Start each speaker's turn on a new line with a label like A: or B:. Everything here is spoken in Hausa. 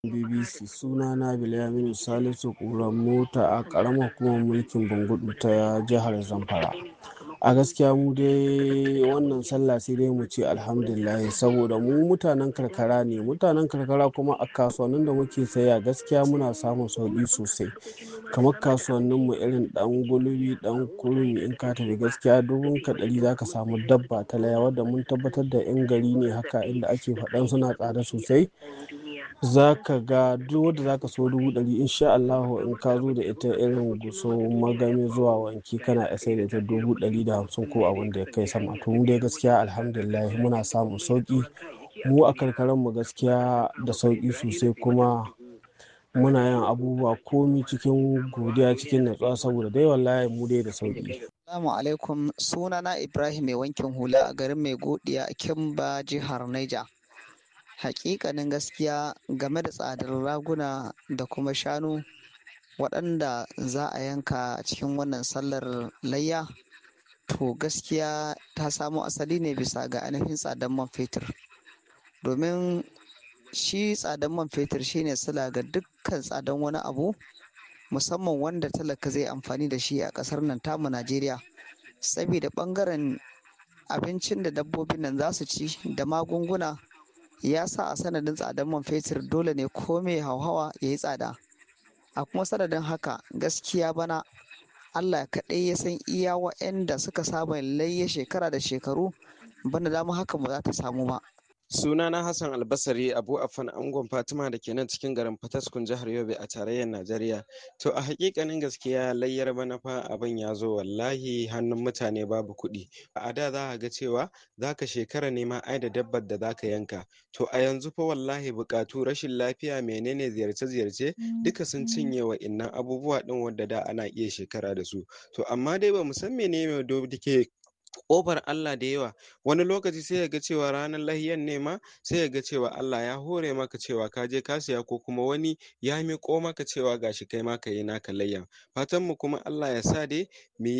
A: BBC sunana Bilyaminu Salisu Ƙuran mota a ƙaramar hukumar mulkin Bungudu ta jihar Zamfara. A gaskiya mu dai wannan sallah sai dai mu ce Alhamdulillah saboda mu mutanen karkara ne. Mutanen karkara kuma a kasuwannin da muke sayayya gaskiya muna samun sauƙi sosai. Kamar kasuwannin mu irin ɗan gulbi, ɗan kurmi in ka tafi gaskiya dubun ka ɗari za ka samu dabba ta layya wadda mun tabbatar da ƴan gari ne haka inda ake faɗan suna tsada sosai. Za ka ga duk wadda za ka so dubu ɗari in sha Allahu in ka zo da ita irin Gusau, Magami zuwa Wanki kana iya sai da ita dubu ɗari da hamsin ko abun da ya kai sama. To mu dai gaskiya Alhamdulillah muna samun sauƙi. Mu a karkaran mu gaskiya da sauƙi sosai kuma muna yin abubuwa komi cikin godiya cikin natsuwa saboda dai wallahi mu dai da sauƙi.
B: Assalamu alaikum sunana Ibrahim mai wankin hula a garin Mai Godiya a Kimba jihar Niger. Hakikanin gaskiya game da tsadar raguna da kuma shanu waɗanda za a yanka a cikin wannan sallar layya to gaskiya ta samo asali ne bisa ga ainihin tsadar man fetur domin shi tsadar man fetur shine sila ga dukkan tsadar wani abu musamman wanda talaka zai amfani da shi a ƙasar nan tamu najeriya saboda ɓangaren abincin da dabbobin nan za su ci da magunguna ya sa a sanadin tsadar man fetur dole ne ko mai hauhawa ya yi tsada a kuma sanadin haka gaskiya bana allah kaɗai ya san iya wa'anda suka saba layya shekara da shekaru bana dama haka ba za ta samu ba
C: sunana hassan albasari abu afan angon fatima da ke nan cikin garin fataskun jihar yobe a tarayyar najeriya to a hakikanin gaskiya layyar bana fa abin ya zo wallahi hannun mutane babu kuɗi a da za ga cewa za ka shekara nema ai da dabbar da za ka yanka to a yanzu fa wallahi buƙatu rashin lafiya menene ziyarce ziyarce duka sun cinye wa innan abubuwa din wadda da ana iya shekara da su to amma dai ba mu san menene da ke ƙofar Allah da yawa wani lokaci sai ga cewa ranar lahiyan ne ma sai ga cewa Allah ya hore maka cewa ka je ka siya ko kuma wani ya miƙo maka cewa gashi kai ma ka yi naka layyan fatan mu kuma Allah ya sa dai mu